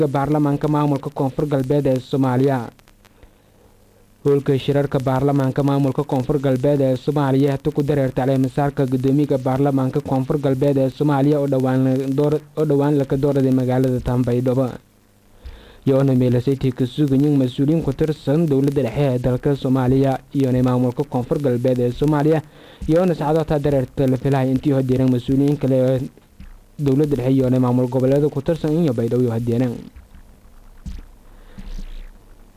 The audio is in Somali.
baarlamaanka maamulka koonfur galbeed ee soomaaliya howlka shirarka baarlamaanka maamulka koonfur galbeed ee soomaaliya hata ku dareerta caleemasaarka gudoomiyaha baarlamaanka koonfur galbeed ee soomaaliya oo dhowaan laka dooraday magaalada tambaydhabo yoona meelasaytii ka sugayin mas-uuliyiin ku tirsan dowladda dhexe ee dalka soomaaliya iyona maamulka koonfur galbeed ee soomaaliya iyoona sacdoota dareerta la filahay intii hodeereen mas-uuliyiin kale ee dowladda dhexe iyoona maamul goboleeda ku tirsan iyo baydhabo iyo hadeereen